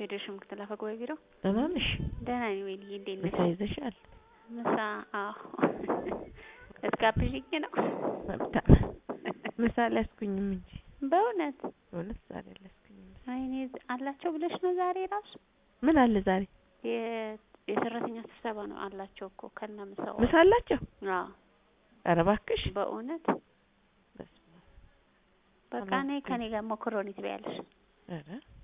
ሄደሽ ምክትል አፈ ጉባኤ ቢሮ ደህና ነሽ? ደህና ነኝ ወይንዬ እንዴት ነሽ? ምሳ ይዘሻል? ምሳ አዎ እስጋብዥኝ ነው መልካም ምሳ አልያዝኩኝም እንጂ በእውነት እውነት ዛሬ አልያዝኩኝም። ወይኔ አላቸው ብለሽ ነው ዛሬ ራሱ ምን አለ ዛሬ? የ- የሰራተኛ ስብሰባ ነው አላቸው እኮ ከነ ምሳው ምሳ አላቸው? አዎ ኧረ እባክሽ በእውነት በስመ አብ። በቃ እኔ ከኔ ጋር ሞክሮኒ ትበያለሽ ኧረ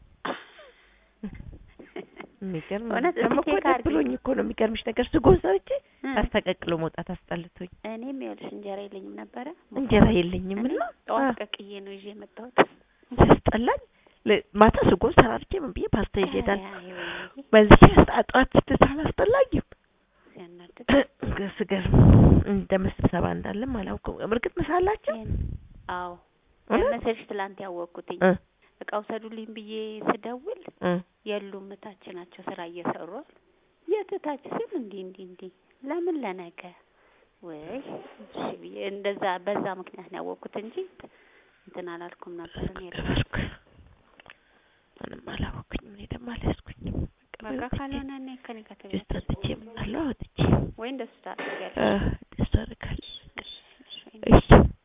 የሚገርም ነው። እውነት ደግሞ እስኪ እኮ ቼክ ደስ አድርጊ። ብሎኝ እኮ ነው የሚገርምሽ ነገር ስጎን ሰርቼ እ አስተቀቅሎ መውጣት አስጠልቶኝ እኔም ይኸውልሽ እንጀራ የለኝም ነበረ እንጀራ የለኝም እኔ እና ጠዋት ቀቅዬ ነው ይዤ የመጣሁት ሲያስጠላኝ ለ- ማታ ስጎን ሰራርቼ ምን ብዬ ፓስታ ይዤ እሄዳለሁ። አይ ወይኔ በዚህ ጠዋት ስትል አላስጠላኝም። ሲያናድድ ስገርም እንደ ስብሰባ እንዳለም አላውቅም። እርግጥ ምሳ አላቸው? ይሄን አዎ እውነት? መሰለሽ ትላንት ያወቅኩትኝ እ እቃ ውሰዱልኝ ብዬ ስደውል እ የሉም እታች ናቸው ስራ እየሰሩ አሉ። የት እታች ስል እንዲህ እንዲህ እንዲህ ለምን ለነገ ወይ እሺ ብዬ እንደዛ በዛ ምክንያት ነው ያወቅኩት እንጂ እንትን አላልኩም ነበር እኔ ራሱ። ተበርኩ ምንም አላወኩኝም። እኔ ደግሞ አልያዝኩኝም። በቃ ካልሆነ እኔ ከኔ ጋር ጁስ ተገናኝተን ጠጥቼ እመጣለሁ። አውጥቼ ወይ እንደሱ ታደርጊያለሽ። እ ደስ አደርጋለሁ። እሺ፣ እሺ፣ ወይኔ። እሺ